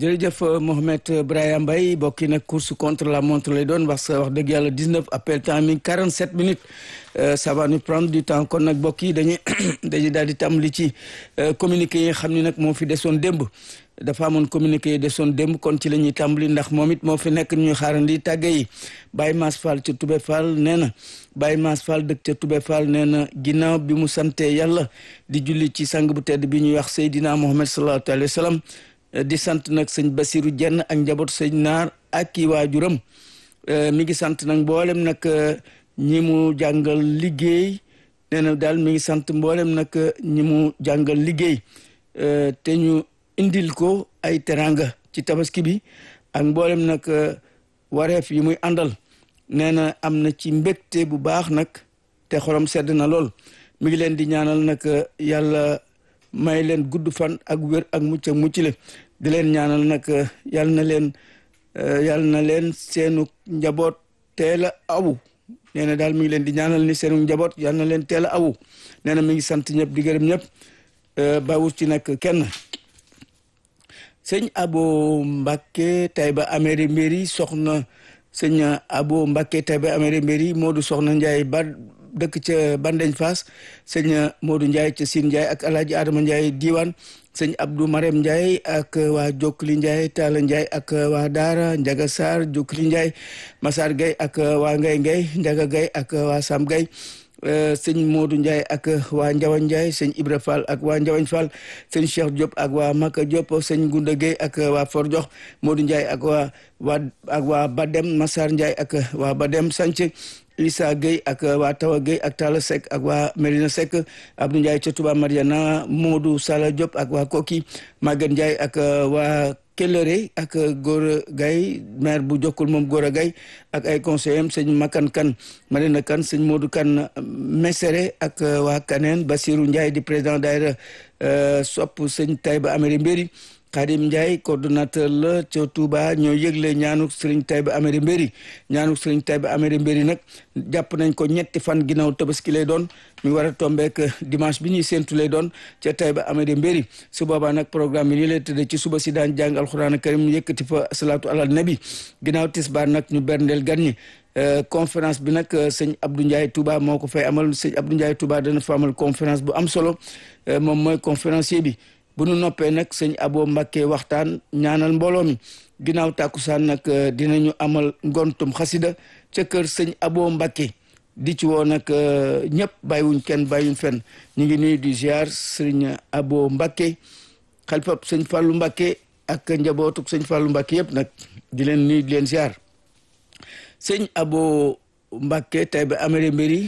jërëjëf Mohamed Brahima Mbaye bokki nag course contre la montre lay doon wax wax dëgg yàlla 19 appel temps mi 47 minutes ça va nous prendre du temps kon nag bokk yi dañuy dañuy daal di tàmbali ci communiqué yi nga xam ni nag moo fi desoon démb dafa amoon communiqué yi desoon démb kon ci la ñuy tàmbali ndax moom it moo fi nekk ñuy xaarandi tàgge yi Baye Mass Fall ca Toubé Fall nee na Baye Mass Fall dëkk ca Toubé Fall nee na ginnaaw bi mu sante yàlla di julli ci sang bu tedd bi ñuy wax Seydina Mohamed sallallahu alayhi wa sallam di sant nag sëñ Basiru Jenn ak njabootu sëñ Naar ak kii waajuram mi ngi sant nag mboolem nag ñi mu jàngal liggéey nee na daal mi ngi sant mboolem nag ñi mu jàngal liggéey te ñu indil ko ay teranga ci tabaski bi ak mboolem nag wareef yi muy àndal nee na am na ci mbégte bu baax nag te xolam sedd na lool mi ngi leen di ñaanal nag yàlla may leen gudd fan ak wér ak mucc ak mucc le di leen ñaanal nag yal na leen yal na leen seenu njaboot teel a awu nee na daal mi ngi leen di ñaanal ni seenu njaboot yal na leen teel a awu nee na mi ngi sant ñëpp di gërëm ñëpp bawut ci nag kenn sëñ abo mbàkke tayba améri mbéri soxna sëñ abo mbàkke tayba améri mbéri moodu soxna njaay ba dëkk ca Bandeñ Faas sëñ Modou Ndiaye ca Sine Ndiaye ak Alaaji Adama Ndiaye diiwaan sëñ Abdou Marème Ndiaye ak waa Jokli Ndiaye Talla Ndiaye ak waa Daara Njaga Sarr Jokli Ndiaye Massar Gueye ak waa Ngay Ngay Njaga Gueye ak waa Sam Gueye sëñ Modou Ndiaye ak waa Njawañ Ndiaye sëñ Ibra Fall ak waa Njawañ Fall sëñ Cheikh Diop ak waa Maka Diop sëñ Gunda Gueye ak waa For Jox Modou Ndiaye ak waa waa ak waa Badem Massar Ndiaye ak waa Badem Sanc Issa Gueye ak waa Tawa Gueye ak Talla Seck ak waa Medina Seck Abdou Ndiaye ca Touba Mariana Modou Sala Diop ak waa Koki Maguette Ndiaye ak waa Kellere ak Gora Gaye maire bu jokkul moom Gora Gaye ak ay conseillers sëñ Makan Kan Marina Kan sëñ Modou Kan Mesere ak waa Kaneen Basirou Ndiaye di président daayira sopp sëñ Taïba Améri Mbéri Khadim Ndiaye coordonnateur la ca Touba ñoo yëgle ñaanuk Serigne Taïba Améri Mbéri ñaanuk Serigne Taïba Améri Mbéri nag jàpp nañ ko ñetti fan ginnaaw tabaski lay doon mi war a tombeek dimanche bi ñuy séentu lay doon ca Taïba Améri Mbéri su boobaa nag programme yi nii lay tëddee ci suba si daan jàng alxuraan karim yëkkati fa salaatu alal nabi ginnaaw tisbaar nag ñu berndeel gan ñi conférence bi nag sëñ Abdou Ndiaye Touba moo ko fay amal sëñ Abdou Ndiaye Touba dana fa amal conférence bu am solo moom mooy conférencier bi bu nu noppee nag sëñ abo Mbàkke waxtaan ñaanal mbooloo mi ginnaaw tàkkusaan nag dinañu amal ngontum xasida ca kër sëñ abo Mbàkke di ci woo nag ñëpp bàyyiwuñ kenn bàyyiwuñ fenn ñu ngi nuyu di ziar sëñ abo Mbàkke xalifab sëñ Fàllu Mbàkke ak njabootuk sëñ Fàllu Mbàkke yëpp nag di leen nuyu di leen ziar sëñ abo Mbàkke Taïba Améri Mbéri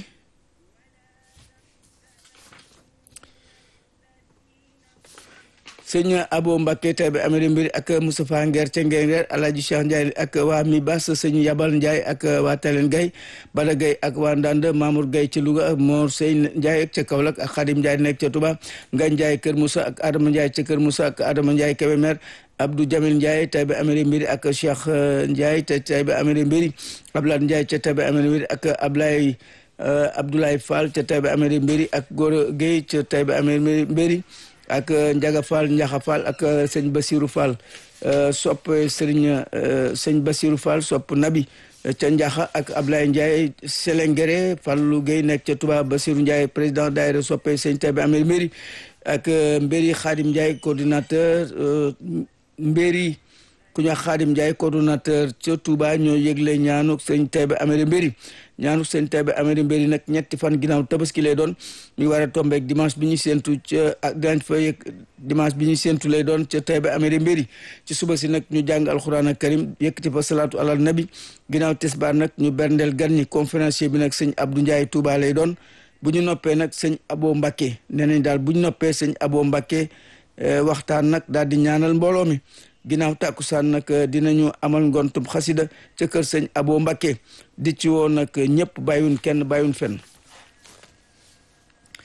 sëñ abo Mbacke Taïba Améri Mbéri ak Moustapha Nguer ca Nguer Alaaji Cheikh Ndiaye ak waa mi bas sëñ Yabal Ndiaye ak waa Talen Gaye Bada Gaye ak waa Ndande Mamour Gaye ca Louga Mor Sey Ndiaye ca Kaolack ak Khadim Ndiaye nekk ca Touba Ngagne Ndiaye Kër Moussa ak Adama Ndiaye ca Kër Moussa ak Adama Ndiaye Kébémer Abdou Jamil Ndiaye Taïba Améri Mbéri ak Cheikh Ndiaye ca Taïba Améri Mbéri Abdoulaye Ndiaye ca Taïba Améri Mbéri ak Ablaye Abdoulaye Fall ca Taïba Améri Mbéri ak Gora Gueye ca Taïba Améri Mbéri ak Njaga Fall Njaxa Fall ak sëñ Basirou Fall sopp sëriñ sëñ Basirou Fall sopp nabi ca Njaxa ak Ablaye Ndiaye Selengere Fallou Gueye nekk ca Touba Basirou Ndiaye président daayira soppe sëñ Taïba Améri Mbéri ak Mbéri Khadim Ndiaye coordinateur Mbéri ku ñu Khadim Ndiaye coordonnateur ca Touba ñoo yëgle ñaanuk sëñ Taïba Améri Mbéri ñaanuk sëñ Taïba Améri Mbéri nag ñetti fan ginnaaw tabaski lay doon mi war a tombeek dimanche bi ñu séentu ca ak dinañ fa yëg dimanche bi ñu séentu lay doon ca Taïba Améri Mbéri ci suba si nag ñu jàng alxuraan ak karim yëkkati fa salaatu alal nabi ginnaaw tisbaar nag ñu berndeel gan ñi conférencier bi nag sëñ Abdou Ndiaye Touba lay doon bu ñu noppee nag sëñ Abo Mbacke nee nañ daal bu ñu noppee sëñ Abo Mbacke waxtaan nag daal di ñaanal mbooloo mi ginnaaw tàkkusaan nag dinañu amal ngontum xasida ca kër sëñ abo Mbacke di ci woo nag ñëpp bàyyiwun kenn bàyyiwun fenn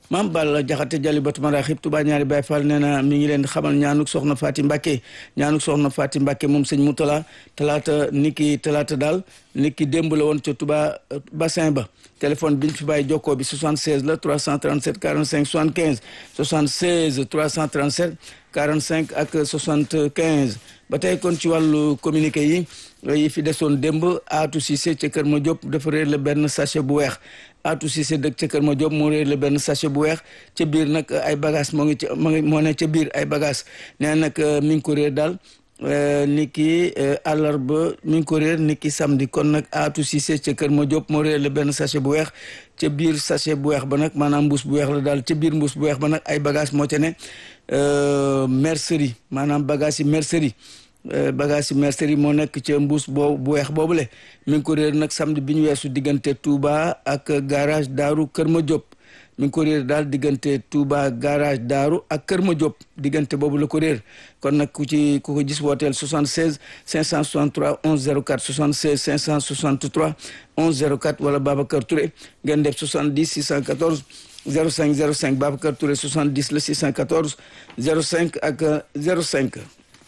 maam Balla Jaxate Jali Batu Maraxib Touba ñaari Baay Fall nee na mi ngi leen di xamal ñaanuk soxna Faati Mbàkke ñaanuk soxna Faati Mbàkke moom sëñ Moutala talaata niki talaata daal niki démb la woon ca Touba bassin ba téléphone biñ fi bàyyi jokkoo bi 76 la 337 45 75 76 337 45 ak 75 ba tey kon ci wàllu communiqué yi yi fi desoon démb Atou Cissé ca Kër Ma Diop dafa réer la benn sachet bu weex Atou Cissé dëkk ca Kër Ma Diop moo réer la benn sachet bu weex ca biir nag ay bagage moo ngi ca moo ngi moo ne ca biir ay bagage nee nag mi ngi ko réer daal ni ki àllarba mi ngi ko réer ni ki samedi kon nag Atou Cissé ca Kër Ma Diop moo réer la benn sachet bu weex ca biir sachet bu weex ba nag maanaam mbuus bu weex la daal ca biir mbuus bu weex ba nag ay bagage moo ca ne mercerie maanaam bagage yi mercerie bagage yi mercerie moo nekk ca mbuus boobu bu weex boobule mi ngi ko réer nag samedi bi ñu weesu diggante Touba ak garage Daaru Kër Ma Diop mi ngi ko réer daal diggante Touba garage Daaru ak Kër Ma Diop diggante boobu la ko réer kon nag ku ci ku ko gis wooteel 76 563 11 04 76 563 11 04 wala Babacar Touré ngeen def 70 614 05 05 Babacar Touré 70 la 614 05 ak 05.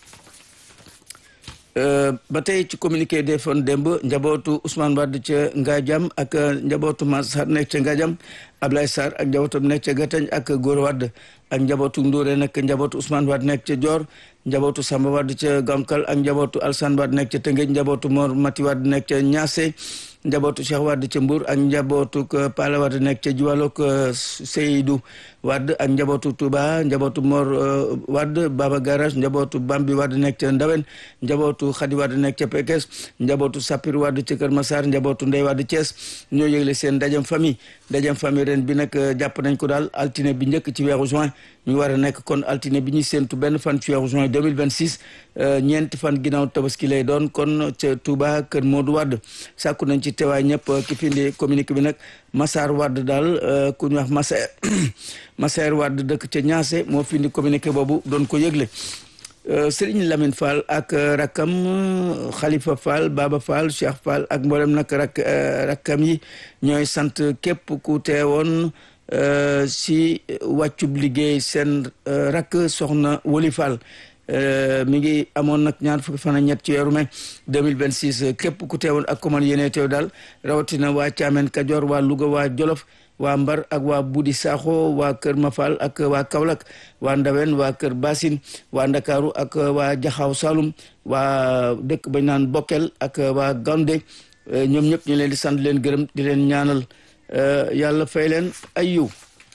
ba tey ci communiqué defoon démb njabootu Ousmane Wade ca Ngadiam ak njabootu Massar nekk ca Ngadiam Ablaye Sarr ak njabootam nekk ca Gatañ ak Góor Wade ak njabootu Ndouré nekk njabootu Ousmane Wade nekk ca Dior njabootu Samba Wade ca Gamkal ak njabootu Alsane Wade nekk ca Tëngéej njabootu Mor Mati Wade nekk ca Niassé njabootu Cheikh Wade ca Mbour ak njabootu Pala Wade nekk ca Juwalook Seydou Wade ak njabootu Touba njabootu Mor Wade Baba Garage njabootu Bambi Wade nekk ca Ndawen njabootu Khady Wade nekk ca Pekes njabootu Sapir Wade ca Kër Massar njabootu Ndey Wade Thiès ñoo yëgle seen ndajam famille ndajam famille ren bi nag jàpp nañ ko daal altine bi njëkk ci weeru juin ñu war a nekk kon altine bi ñuy séentu benn fan ci weeru juin 2026 ñeenti fan ginnaaw tabaski lay doon kon ca Touba Kër Modou Wade sàkku nañ ci teewaay ñëpp ki fi indi communiqué bi nag Massar Wade daal ku ñu wax Massaer Massaer Wade dëkk ca Niassé moo fi indi communiqué boobu doon ko yëgle Serigne Lamine Fall ak rakkam Khalifa Fall Baba Fall Cheikh Fall ak mboolem nag rak rakkam yi ñooy sant képp ku teewoon si wàccub liggéey seen rakk soxna Woli Fall mi ngi amoon nag ñaar fukki fan ak ñett ci weeru mai 2026 képp ku teewoon ak commande yéene teew daal rawatina waa Caamen Kajoor waa Louga waa Jolof waa Mbar ak waa Budi Sakho waa Kër Mafal ak waa Kaolack waa Ndawen waa Kër Basin waa Ndakaaru ak waa Jaxaw Saloum waa dëkk bañ naan Bokkel ak waa Gande ñoom ñëpp ñu leen di sant leen gërëm di leen ñaanal yàlla fay leen ay yiw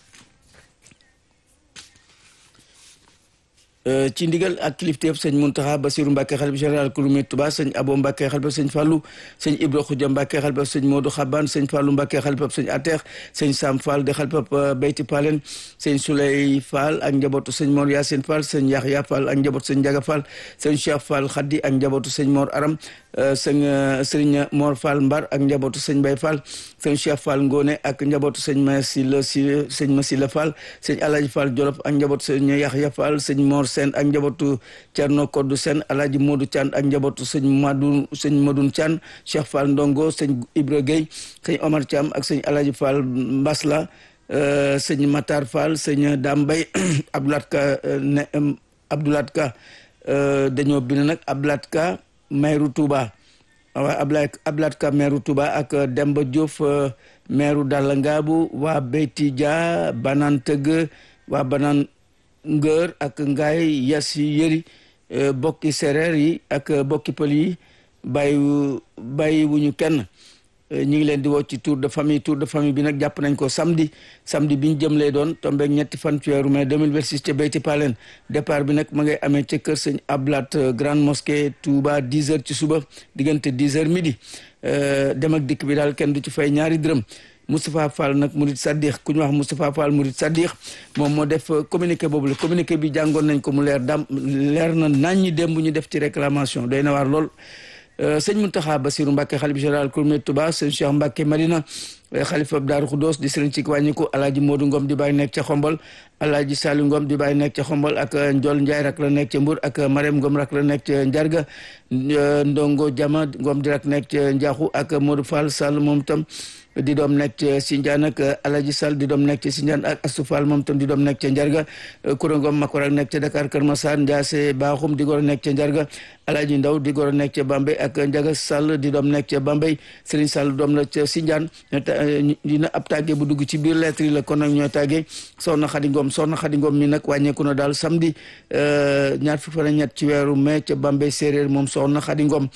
ci ndigal ak kilifteef sëñ Muntaxa Basiru Mbàkke xalifa général ku lumit Tuba sëñ Abo Mbàkke xalifa sëñ Fàllu sëñ Ibra Xuja Mbàkke xalifa sëñ Moodu Xaban sëñ Fàllu Mbàkke xalifa sëñ Ateex sëñ Sam Fall de xalifa Beyti Palen sëñ Suley Fall ak njabootu sëñ Mor Yaasin Fall sëñ Yaxya Fall ak njabootu sëñ Njaga Fall sëñ Cheikh Fall Xaddi ak njabootu sëñ Mor Aram sëñ sëriñ Mor Fall Mbar ak njabootu sëñ Bay Fall sëñ Cheikh Fall Ngone ak njabootu sëñ Masila si sëñ Masila Fall sëñ Alaji Fall Jolof ak njabootu sëñ Yaxya Fall sëñ Mor Sène ak njabootu Cerno Koddu Sène Alaji Modou Thian ak njabootu sëñ Madou sëñ Madoun Thian Cheikh Fall Ndongo sëñ Ibra Gueye sëñ Omar Thiam ak sëñ Alaji Fall Mbasla sëñ Matar Fall sëñ Dambay Abdoulat Ka ne Abdoulat Ka dañoo bind nag Abdoulat Ka maire Touba waaw Ablaye Abdoulat Ka maire Touba ak Demba Diouf maire Dalla Ngaabu waa Beyti Dia Banan Tëgg waa Banan Ngër ak Ngaay Yas Yëri bokki séeréer yi ak bokki pël yi bàyyi bàyyi wuñu kenn ñu ngi leen di woo ci tour de famille tour de famille bi nag jàpp nañ ko samedi samedi bi ñu jëm lay doon tombeeg ñetti fan ci weeru mai 2026 ca Beyti Palen départ bi nag ma ngay amee ca kër sëñ Ablat grande mosquée Touba 10 heures ci suba diggante 10 heures midi dem ak dikk bi daal kenn du ci fay ñaari dërëm Moustapha Fall nag Murid Saddiq ku ñu wax Moustapha Fall Murid Saddiq moom moo def communiqué boobu la communiqué bi jàngoon nañ ko mu leer dam leer na nañ ñi démb ñu def ci réclamation doy na waar lool sëñ Mountakha Bassirou Mbacké xalif général Kouroumé Touba sëñ Cheikh Mbacké Madina xalifa Daaru Xudoos di sëriñ ci wàññiku alaaji Moodu Ngom di bàyyi nekk ca xombal alaaji Saalu Ngom di bàyyi nekk ca xombal ak Njol Njaay rak la nekk ca Mbur ak Marème Ngom rak la nekk ca Njarga Ndongo Jama Ngom di rak nekk ca Njaaxu ak Modou Fall Sall moom tam di doom nekk ca Sindiane ak Alaji Sall di doom nekk ca Sindiane ak Astou Fall moom tam di doom nekk ca Njarga Koura Ngom Makorak nekk ca Dakar Kër Massar Ndiasse Bakhoum di goro nekk ca Njarga Alaji Ndaw di goro nekk ca Bambey ak Njaga Sall di doom nekk ca Bambey Serigne Sall doom la ca Sindiane dina ab tàggee bu dugg ci biir lettre yi la kon nag ñooy tàggee Soxna Xadi Ngom Soxna Xadi Ngom mi nag wàññeeku na daal samedi ñaar fukki fan ak ñett ci weeru mai ca Bambey séeréer moom Soxna Xadi Ngom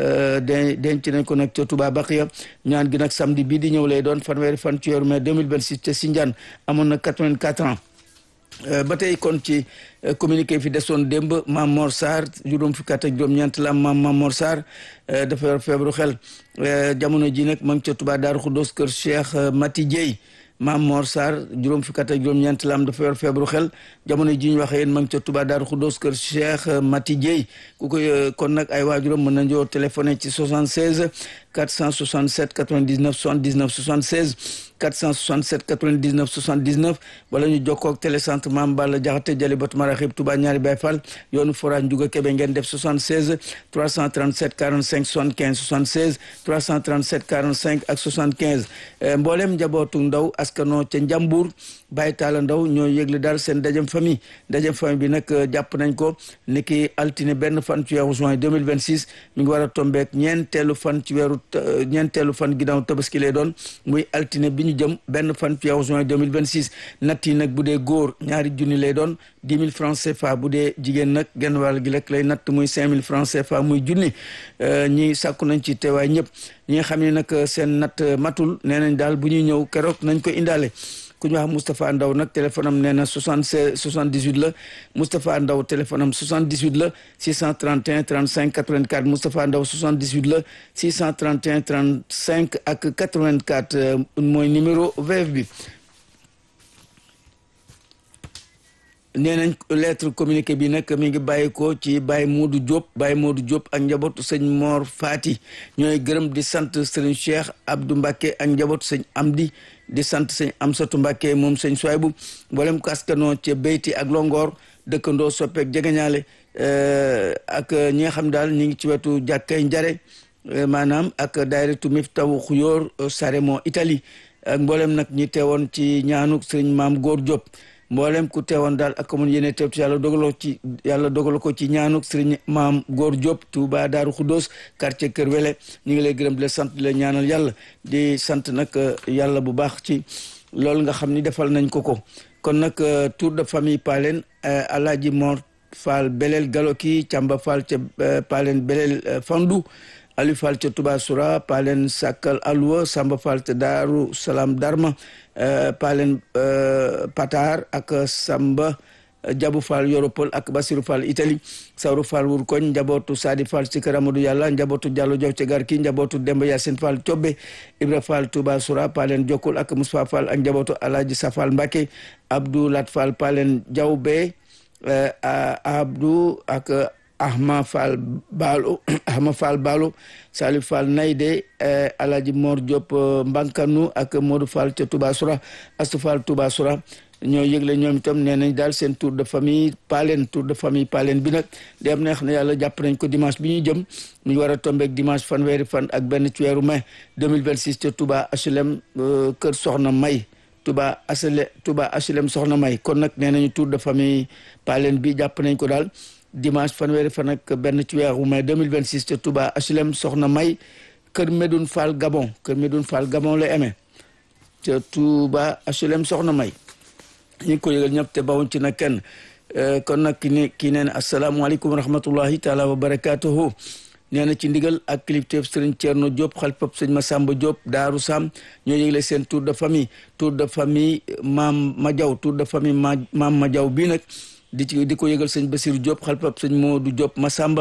de denc nañ ko nag ca Touba Baqiya ñaan gi nag samedi bii di ñëw lay doon fanweeri fan ci weeru mai 2026 ca Sindiane amoon na 84 ans ba tey kon ci communiqué fi desoon démb Mam Mor Sarr juróom fukki at ak juróom-ñeent la am maam Mam Mor Sarr dafa yor feebaru xel jamono ji nag ma ngi ca Touba Daaru Xuddoos kër Cheikh Mati Dieye Mam Mor Sarr juróom fukki at ak juróom-ñeent la am dafa yor feebaru xel jamono ji ñu waxee yéen ma ngi ca Touba Daaru Xuddoos kër Cheikh Mati Dieye ku koy kon nag ay waajuram mën nañoo téléphoné ci 76 467 99 79 76 467 99 79 wala ñu jokkoo ak télécentre Mame Balla Diakhaté Jali Batu Maraxib Touba ñaari Baye Fall yoonu forage Ndiouga Kébé ngeen def 76 337 45 75 76 337 45 ak 75 mboolem njabootu ndaw askano ca Njambur Baye Talla Ndaw ñoo yëgle daal seen dajem famille dajem famille bi nag jàpp nañ ko niki altine benn fan ci weeru juin 2026 mi ngi war a tombeek ñeenteelu fan ci weeru ñeenteelu fan ginnaaw tabaski lay doon muy altine bi ñu jëm benn fan ci weeru juin 2026 natt yi nag bu dee góor ñaari junni lay doon dix mille francs CFA bu dee jigéen nag genn wàll gi rek lay natt muy cinq mille francs CFA muy junni ñi sàkku nañ ci teewaay ñëpp ñi nga xam ne nag seen natt matul nee nañ daal bu ñuy ñëw keroog nañ ko indaale ku ñu wax Moustapha Ndaw nag téléphone am nee na soixante seize soixante dix huit la Moustapha Ndaw téléphone am soixante dix huit la six cent trente et un trente cinq quatre vingt quatre Moustapha Ndaw soixante dix huit la six cent trente et un trente cinq ak quatre vingt quatre mooy numéro VF bi. nee nañ lettre communiqué bi nag mi ngi bàyyi ko ci Baye Modou Diop Baye Modou Diop ak njabootu sëñ Mor Fati ñooy gërëm di sant sëñ Cheikh Abdou Mbacke ak njabootu sëñ Amdi di sant sëñ Amsatu Mbacke moom sëñ Soybu mboolem ko askanoo ca Beyti ak Longoor dëkkandoo soppeek jegeñaale ak ñi nga xam daal ñi ngi ci wetu jàkkay njare maanaam ak daayiratu Miftahu Xuyóor Saremo Italie ak mboolem nag ñi teewoon ci ñaanuk sëñ Maam Góor Diop mboolem ku teewoon daal ak amoon yéene teew yàlla dogaloo ci yàlla dogaloo ko ci ñaanuk sëriñ maam góor Diop Touba Daaru Xuddoos quartier Kër Wele ñu ngi lay gërëm di la sant di la ñaanal yàlla di sant nag yàlla bu baax ci loolu nga xam ni defal nañ ko ko kon nag tour de famille Palen Alaaji Mor Fall Belel Galoki Camba Fall ca Palen Belel Fandu Aliou Fall ca Touba Soura Palen Sakkal Alwa Samba Fall ca Daaru Salaam Darma Palen Patar ak Samba Jabu Fall Yoropol ak Basiru Fall Italie Sawru Fall Wurkoñ njabootu Sadi Fall ci kër Amadou Yàlla njabootu Diallo Jow ca Garki njabootu Demba Yacine Fall Cobbe Ibra Fall Touba Soura Palen Jokkul ak Moussa Fall ak njabootu Alaaji Safal Mbacke Abdou Lat Fall Palen Jawbe Abdou ak Ahma Fall Baalo Ahma Fall Baalo Salif Fall Nayde Alaaji Mor Diop Mbankanu ak Modou Fall ca Touba Soura Astou Fall Touba Soura ñoo yëgle ñoom itam nee nañ daal seen tour de famille Palen tour de famille Palen bi nag di am neex na yàlla jàpp nañ ko dimanche bi ñuy jëm mu war a tombeek dimanche fanweeri fan ak benn ci weeru mai 2026 ca Touba HLM kër Soxna May Touba HLM Touba HLM Soxna May kon nag nee nañu tour de famille Palen bi jàpp nañ ko daal dimanche fanweeri fan ak benn ci weeru mai 2026 ca Touba HLM Soxna May kër Medoune Fall Gabon kër Medoune Fall Gabon la amee ca Touba HLM Soxna May ñu ngi ko yëgal ñëpp te bawuñ ci nag kenn kon nag ki ne kii nee na asalaamaaleykum wa rahmatullahi taala wa barakatuhu nee na ci ndigal ak kilifteef sëriñ Thierno Diop xalifab sëñ Massamba Diop Daaru Sam ñoo yëgle seen tour de famille tour de famille maam Madiaw tour de famille maam Madiaw bii nag di ci di ko yëgal sëñ Basirou Diop xalifab sëñ Modou Diop Massamba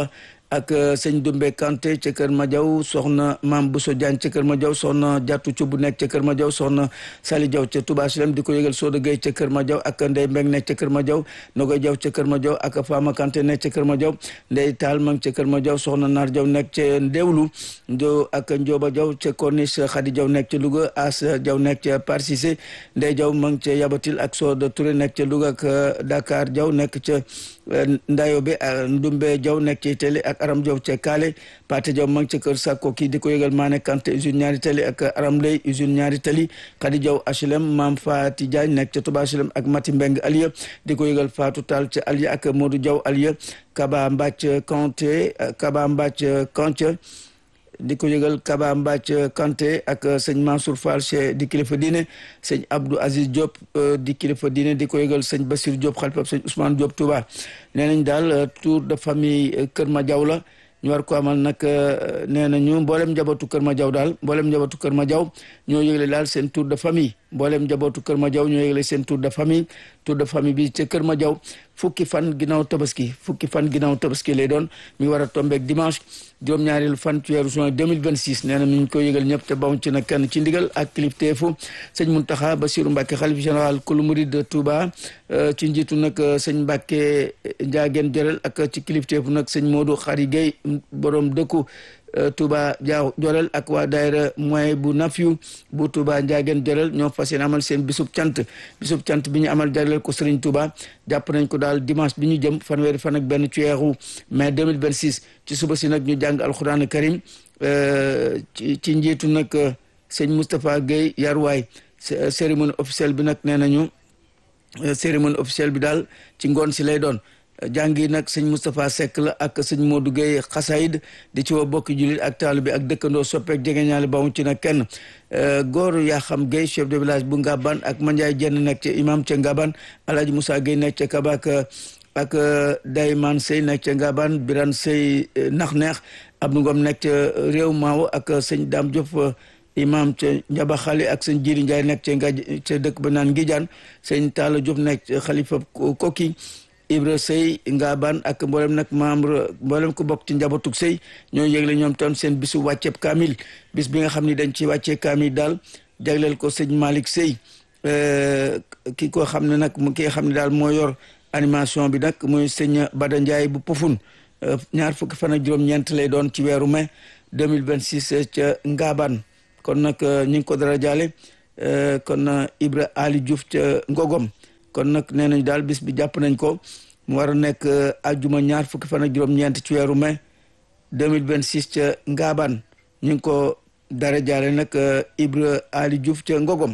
ak sëñ Dumbe Kanté ca Kër Madiaw soxna Maam Bousso Diagne ca Kër Madiaw soxna Jattu Cubb nekk ca Kër Madiaw soxna Sali Diaw ca Touba Silem di ko yëgal Soda Gueye ca Kër Madiaw ak Ndey Mbeng nekk ca Kër Madiaw Nogoy Diaw ca Kër Madiaw ak Fama Kanté nekk ca Kër Madiaw Ndey Taal ma ngi ca Kër Madiaw soxna Naar Diaw nekk ca Ndewlu ndo ak Njoba Diaw ca Corniche Khady Diaw nekk ca Louga As Diaw nekk ca Par Cissé Ndey Diaw ma ngi ca Yabatil ak Soda Touré nekk ca Louga ak Dakar Diaw nekk ca Ndayobe Ndumbe Diaw nekk ca Itali ak Aram Diaw ca Kaale Pate Diaw ma ngi ca Kër Sakko kii di ko yëgal Maane Kanté usine ñaari tali ak Aram Lay usine ñaari tali Khady Diaw HLM Maam Fati Diagne nekk ca Touba HLM ak Mati Mbeng Aliya di ko yëgal Fatou Tall ca Aliya ak Modou Diaw Aliya Kaba Mbacc Kanté Kaba Mbacc Kanté di ko yëgal Kaba Mbacc Kanté ak sëñ Mansour Fall che di kilifa diine sëñ Abdou Aziz Diop di kilifa diine di ko yëgal sëñ Bassir Diop xalifa sëñ Ousmane Diop Touba nee nañ daal tour de famille Kër Madiaw la ñu war ko amal nag nee nañu mboolem njabootu Kër Madiaw daal mboolem njabootu Kër Madiaw ñoo yëgle daal seen tour de famille mboolem njabootu Kër Madiaw ñoo yëgle seen tour de famille tour de famille bi ca Kër Madiaw fukki fan ginnaaw tabaski fukki fan ginnaaw tabaski lay doon mi war a tombeeg dimanche juróom-ñaareelu fan ci weeru juin 2026 nee na mi ngi koy yëgal ñëpp te baw ci nag kenn ci ndigal ak kilifteefu sëñ Muntaxa Basiru Mbàkke xalif général kulu murid de Touba ci njiitu nag sëñ Mbàkke Njaageen Jorel ak ci kilifteefu nag sëñ Modou Xari Gueye borom dëkku Touba Jaaw Jorel ak waa daayira moyen bu nafiyu bu Touba Njaageen Jorel ñoo fas yéene amal seen bisub cant bisub cant bi ñu amal jagleel ko Sëriñ Touba jàpp nañ ko daal dimanche bi ñu jëm fanweeri fan ak benn ci weeru mai 2026 ci suba si nag ñu jàng alxuraan karim ci ci njiitu nag sëñ Moustapha Guèye Yarwaay cérémonie officielle bi nag nee nañu cérémonie officielle bi daal ci ngoon si lay doon jàngi nag sëñ Moustapha Seck la ak sëñ Modou Gueye xasaayid di ci woo bokki jullit ak taalu bi ak dëkkandoo soppeek jegeñaale ba mu ci nag kenn góor yaa xam Gueye chef de village bu Ngaban ak Mandiaye Jenn nekk ca imam ca Ngaban Alhaji Moussa Gueye nekk ca Kabak ak Dayman Sey nekk ca Ngaban Biran Sey nax neex Abdou Ngom nekk ca réew Maawo ak sëñ Dame Diop imam ca Njaba Xali ak sëñ Jiri Ndiaye nekk ca nga ca dëkk ba naan Ngijaan sëñ Talla Diop nekk xalifa Koki Ibra Sey Ngaban ak mboolem nag membre mboolem ko bokk ci njabootug Sey ñoo yëgle ñoom tam seen bisu wàcceeb kaamil bis bi nga xam ni dañ ci wàccee kaamil daal jagleel ko sëñ Malick Sey ki ko xam ne nag ki nga xam ne daal moo yor animation bi nag muy sëñ Bada Ndiaye bu Pofun ñaar fukki fan ak juróom-ñeent lay doon ci weeru mai 2026 ca Ngaban kon nag ñu ngi ko dara jaale kon Ibra Ali Diouf ca Ngogom kon nag nee nañ daal bis bi jàpp nañ ko mu war a nekk ajjuma ñaar fukki fan ak juróom-ñeent ci weeru mai 2026 ca Ngaban ñu ngi ko dara jaale nag Ibra Ali Diouf ca Ngogom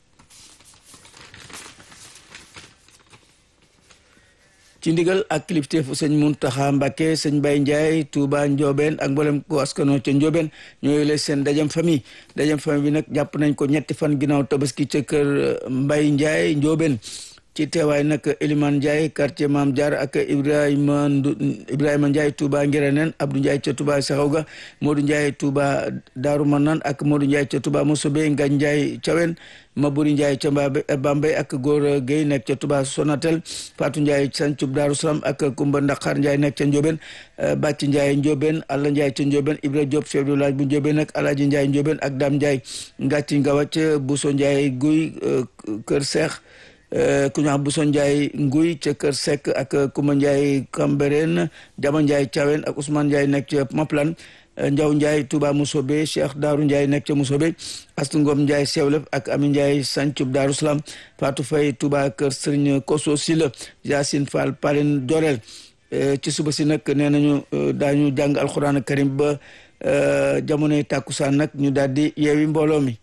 ci ndigal ak kilifteefu sëñ Muntaxa Mbàkke sëñ Bay Njaay Tuuba Njoobeen ak mboolem ko askano ca Njoobeen ñooy leen seen dajam famille dajam famille bi nag jàpp nañ ko ñetti fan ginnaaw tabaski ca kër Mbay Njaay Njoobeen ci teewaay nag Elimane Ndiaye quartier Maam Jaar ak Ibrahima Ibrahima Ndiaye Touba Ngiraneen Abdou Ndiaye ca Touba Saxawga Modou Ndiaye Touba Daaru Manaan ak Modou Ndiaye ca Touba Mosobe Ngañ Ndiaye Cawen Maburi Ndiaye ca Bambey ak Góor Guèye nekk ca Touba Sonatel Fatou Ndiaye Sancub Daaru Salaam ak Kumba Ndaqar Ndiaye nekk ca Ndiobène Bàcc Ndiaye Ndiobène Alla Ndiaye ca Ndiobène Ibra Diop chef de village bu Ndiobène ak Alaaji Ndiaye Ndiobène ak Dame Ndiaye Ngàcci Ngawac Bousso Ndiaye Guy Kër Seex ku ñu wax Bousso Ndiaye Nguy ca Kër Seck ak Kuma Ndiaye Cambérène Jama Ndiaye Thiawen ak Ousmane Ndiaye nekk ca Maplan Ndiaw Ndiaye Touba Mousobé Cheikh Daaru Ndiaye nekk ca Mousobé Astu Ngom Ndiaye Sewlef ak Ami Ndiaye Sancub Daaru Salaam Fatou Faye Touba Kër Serigne Koso Sila Yacine Fall Palen Dorel ci suba si nag nee nañu daañu jàng alxuraan karim ba jamonoy tàkkusaan nag ñu daal di yeewi mbooloo mi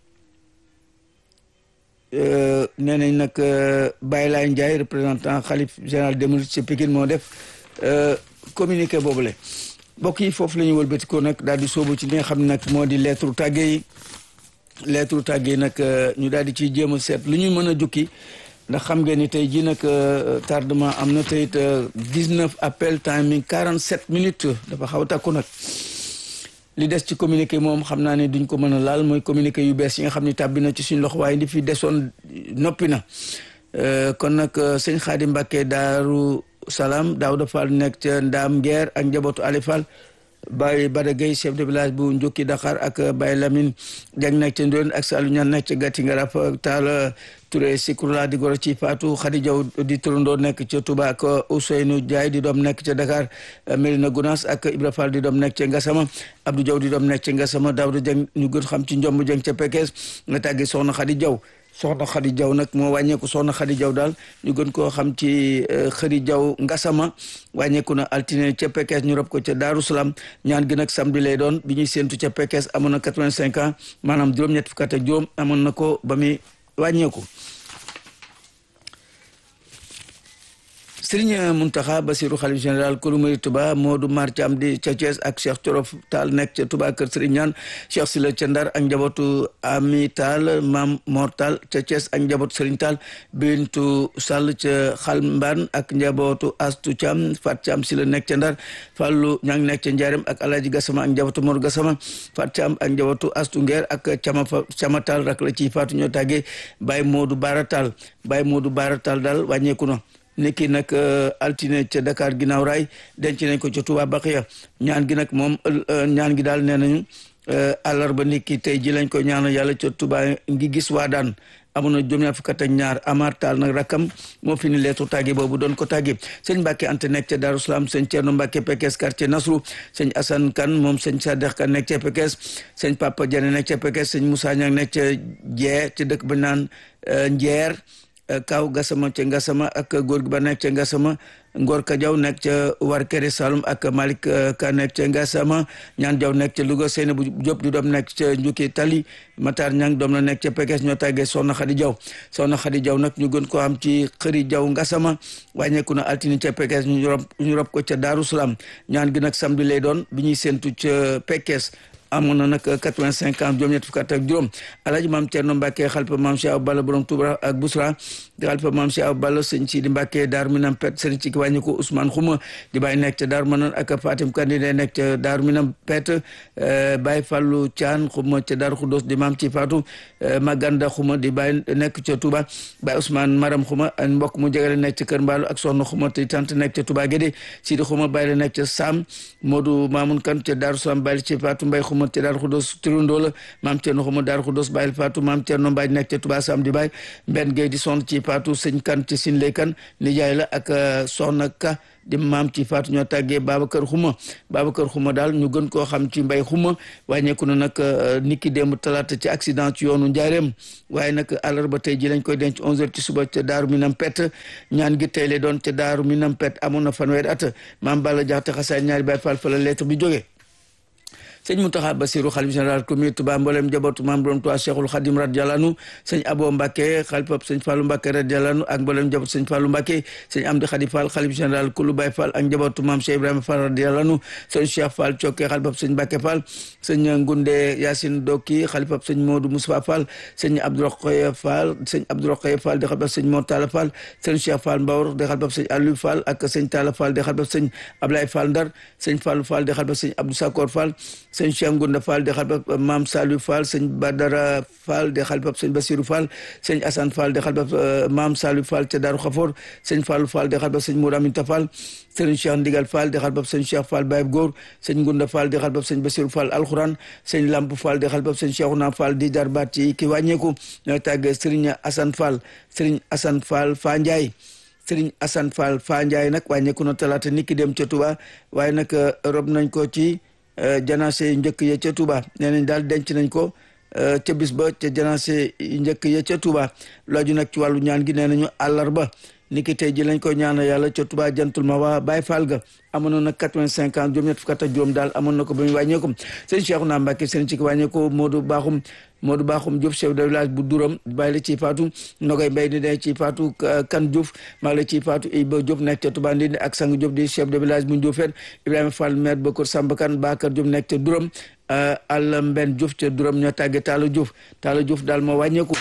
nee nañ nag Baye Laye Ndiaye représentant xalif général des mourides ci Pikine moo def communiqué boobule mbokk yi foofu la ñu wëlbati ko nag daal di sóobu ci li nga xam ne nag moo di lettre tàgge yi lettre tàgge yi nag ñu daal di ciy jéem a seet lu ñu mën a jukki ndax xam ngeen ni tey jii nag tardement am na tey it 19 appel timing 47 minutes dafa xaw a takku nag. li des ci communiqué moom xam naa ne duñ ko mën a laal mooy communiqué yu bees yi nga xam ne tàbbi na ci suñ loxo waaye li fi desoon noppi na kon nag sëñ Xaadim Mbàkke Daaru Salaam Daawda Fall nekk ca Ndaam Ngeer ak njabootu Ali Fall Baye Bada Gueye chef de village bu Njukki Dakar ak Baye Lamine Dieng nekk ca Ndoyen ak Saliou Niane nekk ca Gatti Ngarap Talla Touré Sikurla di goro ci Fatou Khady Diaw di turandoo nekk ca Touba ak Ousseynou Diaye di doom nekk ca Dakar Mérina Gounass ak Ibra Fall di doom nekk ca Ngassama Abdou Diaw di doom nekk ca Ngassama Daouda Dieng ñu gën xam ci Njomb Dieng ca Pekes nga tàggi soxna Khady Diaw soxna Khady Diaw nag moo wàññeeku soxna Khady Diaw daal ñu gën koo xam ci Khady Diaw Ngassama wàññeeku na altine ca Pekes ñu rob ko ca Daaru Salaam ñaan gi nag samedi lay doon bi ñuy séentu ca Pekes amoon na quatre-vingt-cinq ans maanaam juróom-ñett fukk ak juróom amoon na ko ba muy wàññeeku Sëriñ Muntaxa Basiru xalif général kulu murid Tuba Moodu Mar Caam di ca Thiès ak Cheikh Corof Taal nekk ca Tuba kër Sëriñ Ñaan Cheikh Sila ca Ndar ak njabootu Ami Taal Maam Mor Taal ca Thiès ak njabootu Sëriñ Taal Bintu Sall ca Xalmbaan ak njabootu Astu Caam Fat Caam Sila nekk ca Ndar Fallu Ñang nekk ca Njaareem ak Alaaji Gasama ak njabootu Mor Gasama Fat Caam ak njabootu Astu Ngeer ak Cama Cama Taal rak la ci faatu ñoo tàggee Baye Moodu Baara Taal Baye Moodu Baara Taal daal wàññeeku na niki nag altine ca Dakar ginnaaw raay denc nañ ko ca Touba Baqiya ñaan gi nag moom ñaan gi daal nee nañu àllarba niki tey ji lañ ko ñaanal yàlla ca Touba ngi gis waa daan amoon na juróom-ñaar fukk ak ñaar Amar Taal nag rakkam moo fi ni leetu tàgge boobu doon ko tàgge sëñ Mbàkke Anta nekk ca Daaru Salaam sëñ Ceerno Mbàkke Pekes quartier Nasru sëñ Asan Kan moom sëñ Sadex Kan nekk ca Pekes sëñ Papa Jane nekk ca Pekes sëñ Moussa Ñang nekk ca Jee ca dëkk ba naan Njeer kaw gasama ca ngasama ak góor gi ba nekk ca ngasama ngor ka jaw nekk ca war kere salum ak malik ka nekk ca ngasama ñaan jaw nekk ca louga seyna bu jóob di doom nekk ca njukki tali matar ñang doom la nekk ca pekes ñoo tàggee soxna xadi jaw soxna xadi jaw nag ñu gën ko am ci xëri jaw ngasama wàññeeku na altine ca pekes ñu rob ñu rob ko ca daaru salaam ñaan gi nag samedi lay doon bi ñuy séntu ca pekes amoon na nag quatre-vingt-cinq ans juróom-ñett fukk ak juróom alaaji maam Cerno Mbàkke xalifa maam Cheikh Awa Balla borom Touba ak Bousra di xalifa maam Cheikh Awa Balla sëñ Sidi Mbàkke Daaru Minam Pet sëriñ ci wàññi ko Ousmane Xuma di bàyyi nekk ca Daaru Manan ak Fatim Kandide nekk ca Daaru Minam Pet Baye Fallu Caan Xuma ca Daaru Xudos di maam ci Faatu Maganda Xuma di bàyyi nekk ca Touba Baye Ousmane Maram Xuma mbokk mu jegale nekk ca Kër Mbaalu ak soxna Xuma te tant nekk ca Touba Gédé Sidi Xuma bàyyi la nekk ca Sam Modou Mamoun Kan ca Daaru Salaam bàyyi ci Faatu Mbay Xuma te Daaru Xudos turandoo la maam Cerno Xuma Daaru Xudos bàyyil Faatu maam Cerno Mbaaj nekk ca Touba Sam di bàyyi Mbenn Gueye di sonn ci Faatu sëñ Kan ci Sinley Kan nijaay la ak soxna Ka di maam ci Faatu ñoo tàggee Babacar Xuma Babacar Xuma daal ñu gën koo xam ci mbay Xuma wàññeeku na nag niki démb talaata ci accident ci yoonu Njaareem waaye nag àllarba tey ji lañ koy denc 11h ci suba ca Daaru Minam Pet ñaan gi tey lay doon ca Daaru Minam Pet amoon na fanweeri at maam Balla Jaxate xasaay ñaari Baay Faal fa la lettre bi jógee sëñ Mountakha Bassirou xalif général commune Touba mboolem njabootu maam borom Touba Cheikhul Khadim radiyallahu anhu sëñ Abo Mbacke xalifab sëñ Fallou Mbacke radiyallahu anhu ak mboolem njabootu sëñ Fallou Mbacke sëñ Amdi Khadi Fall xalif général Kulu Baye Fall ak njabootu maam Cheikh Ibrahima Fall radiyallahu anhu sëñ Cheikh Fall Cokke xalifab sëñ Mbacke Fall sëñ Ngunde Yacine Doki xalifab sëñ Modou Moussa Fall sëñ Abdourokhoye Fall sëñ Abdourokhoye Fall di xalifab sëñ Mor Talla Fall sëñ Cheikh Fall Mbawar di xalifab sëñ Aliou Fall ak sëñ Talla Fall di xalifab sëñ Ablaye Fall Ndar sëñ Fallou Fall di xalifab sëñ Abdou Sakor Fall sëñ Cheikh Ngunda Fall di xalifab Maam Saliou Fall sëñ Badara Fall di xalifab sëñ Bassirou Fall sëñ Assane Fall di xalifab Maam Saliou Fall ca Daaru Xafoor sëñ Fallou Fall di xalifab sëñ Mourou Aminta Fall sëñ Cheikh Ndigal Fall di xalifab sëñ Cheikh Fall Baye Góor sëñ Ngunda Fall di xalifab sëñ Bassirou Fall Alxuraan sëñ Lamp Fall di xalifab sëñ Cheikhouna Fall di jarbaat ci ki wàññeeku ñooy tàgg sëriñ Assane Fall sëriñ Assane Fall Fa Ndiaye sëriñ Assane Fall Fa Ndiaye nag wàññeeku na talaata niki dem ca Touba waaye nag rob nañ ko ci janaase njëkk ya ca Touba nee nañ daal denc nañ ko ca bis ba ca janaase njëkk ya ca Touba looju nag ci wàllu ñaan gi nee nañu àllarba niki tey ji lañ ko ñaanal yàlla ca Touba jantul ma waa Baye Fall ga amoon na nag quatre-vingt-cinq ans juróom ñett fukk ak juróom daal amoon na ko ba mu wàññeeku sëñ Cheikhouna Mbacké sëñ ci wàññeeku Modou Bakhoum Modou Bakhoum Diouf chef de village bu Duram bàyyi la ciy faatu Nogay Mbay di ne ci faatu Kan Diouf maa la ciy faatu Iba Diop nekk ca Touba Ndindi ak Sang Diop di chef de village bu Ndiofène Ibrahima Fall maire ba Kër Samba Kane Bakar Diop nekk ca Duram Alla Mben Diouf ca Duram ñoo tàgge Talla Diouf Talla Diouf daal moo wàññeeku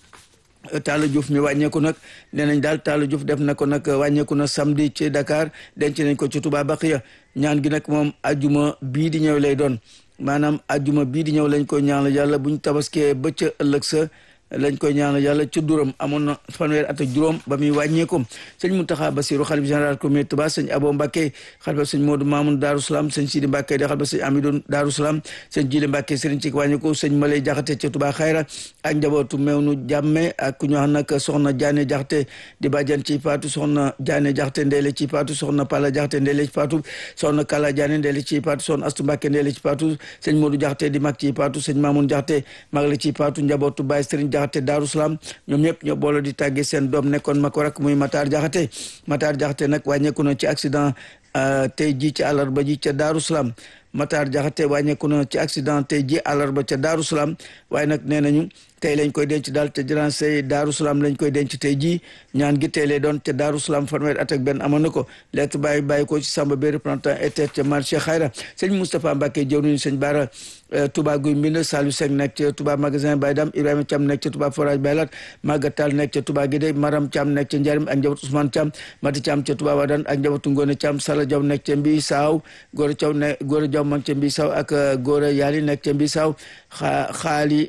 Talla Diouf mi wàññeeku nag nee nañ daal Talla Diouf def na ko nag wàññeeku na samedi ci Dakar denc nañ ko ci Touba Baqiya ñaan gi nag moom ajuma bii di ñëw lay doon maanaam ajuma bii di ñëw lañ ko ñaanal yàlla buñ tabaskee ba ca ëllëg sa lañ koy ñaanal yàlla ci duram amoon na fanweer at ak juróom ba muy wàññeeku sëñ Mountakha Bassirou xalif général communauté Touba sëñ Abo Mbacké xalifa sëñ Modou Mamoun Darou Salam sëñ Sidi Mbacké di xalifa sëñ Amidou Darou Salam sëñ Jili Mbacké sëriñ ci wàññeeku sëñ Malay Jaxate ca Touba Xayra ak njabootu Mewnu Jàmme ak ku ñu wax nag soxna Diané Jaxate di bàjjan ci Faatu soxna Diané Jaxate ndeele ci Faatu soxna Pala Jaxate ndeele ci Faatu soxna Kala Diané ndeele ci Faatu soxna Astu Mbacké ndeele ci Faatu sëñ Modou Jaxate di mag ci Faatu sëñ Mamoun Jaxate mag la ci Faatu njabootu Baye Sëriñ Jaxate Darou Salam ñoom ñëpp ñoo boole di tàggee seen doom nekkoon ma ko rak muy Matar Jaxate Matar Jaxate nag wàññeeku na ci accident tey ji ci àllarba ji ca Darou Salam Matar Jaxate wàññeeku na ci accident tey ji àllarba ca Darou Salam waaye nag nee nañu tey lañ koy denc daal te jëran say Darou Salam lañ koy denc tey jii ñaan gi tey lay doon te Darou Salam fanweer at ak benn amoon na ko lettre bàyyi bàyyi ko ci Samba Bay représentant état ca marché Xayra sëñ Moustapha Mbacké jëw nañu sëñ Bara Touba Guy Mbind Saliou Seck nekk ca Touba magasin Baye Dam Ibrahima Thiam nekk ca Touba forage Baylat Maguette Tall nekk ca Touba Guédé Maram Thiam nekk ca Ndiarim ak njabootu Ousmane Thiam Mati Thiam ca Touba Wadane ak njabootu Ngone Thiam Sala Diaw nekk ca Mbi Saaw Gora Thiaw ne Gora Diaw mag ca Mbi Saaw ak Gora Yali nekk ca Mbi Saaw xaali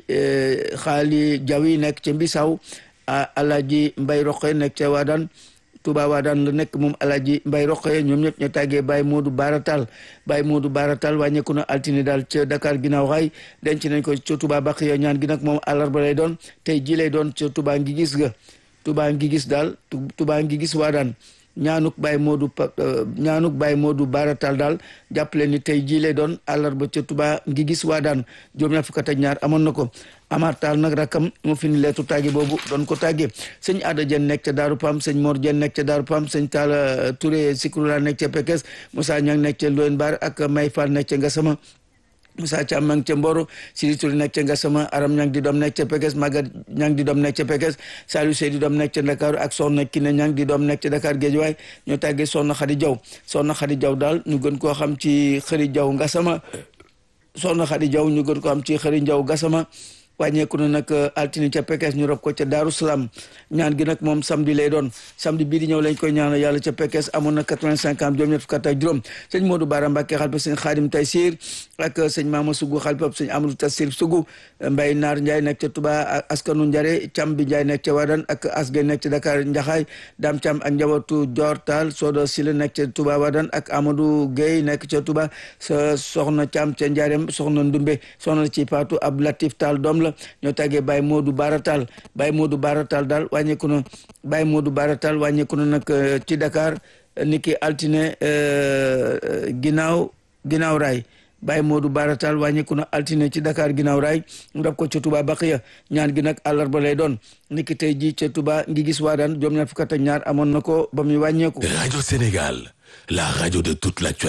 xaali Diaw yi nekk ca Mbi Saaw Alaaji Mbay Roqe nekk ca Wadane Touba Wadane la nekk moom Alaaji Mbay Roqe ñoom ñëpp ñu tàggee Baye Modou Baratal Baye Modou Baratal wàññeeku na altine daal ca Dakar ginnaaw xaay denc nañ ko ca Touba Baqiya ñaan gi nag moom àllarba lay doon tey ji lay doon ca Touba ngi gis ga Touba ngi gis daal Touba ngi gis Wadane ñaanuk Baye Modou ñaanuk Baye Modou Baratal daal jàppale ni tey jii lay doon àllarba ca Touba ngi gis Wadane juróom ñaar fukk ak ñaar amoon na ko Amar Taal nag rakkam mu fi ni leetu tàgge boobu doon ko tàgge sëñ Ada Dieng nekk ca Daaru Pam sëñ Mor Dieng nekk ca Daaru Pam sëñ Talla Touré Sikurula nekk ca Pekes Moussa Niang nekk ca Loyen Bar ak May Fall nekk ca Ngasama Moussa Thiam ma ngi ca Mboro Sidi Touré nekk ca Ngasama Aram Ñang di doom nekk ca Pekes Magat Ñang di doom nekk ca Pekes Saliou Sey di doom nekk ca Dakar ak Soxna Kiné Ñang di doom nekk ca Dakar Géejawaay ñoo tàggee Soxna Xadi Jaw Soxna Xadi Jaw daal ñu gën koo xam ci Xëri Jaw Ngasama Soxna Xadi Jaw ñu gën koo xam ci Xëri Jaw Ngasama wàññeeku na nag altine ca Pekes ñu rob ko ca Daaru Salaam ñaan gi nag moom samedi lay doon samedi bii di ñëw lañ koy ñaanal yàlla ca Pekes amoon na quatre-vingt-cinq ans juróom ñett fukk ak juróom sëñ Modou Bara Mbacké xalifa sëñ Xaadim Taysir ak sëñ Mama Sugu xalifa sëñ Amadou Tassir Sugu Mbay Naar Ndiaye nekk ca Touba ak askanu Njare Cam bi Ndiaye nekk ca Wadane ak Asgay nekk ca Dakar Njaxaay Dam Cam ak njabootu Dior Tall Sodo Sila nekk ca Touba Wadane ak Amadou Gueye nekk ca Touba sa soxna Cam ca Njarem soxna Ndumbe soxna ci Fatou Ab Latif Tall doom la ñoo tàggee Baye Modou Baratal Baye Modou Baratal daal wàññeeku na Baye Modou Baratal wàññeeku na nag ci Dakar niki altine ginnaaw ginnaaw raay Baye Modou Baratal wàññeeku na altine ci Dakar ginnaaw raay mu daf ko ca Touba Baqiya ñaan gi nag àllarba lay doon niki tey ji ca Touba ngi gis waa daan juróom ñaar fukk ak ñaar amoon na ko ba muy wàññeeku Radio Sénégal, la radio de toute l'actualité.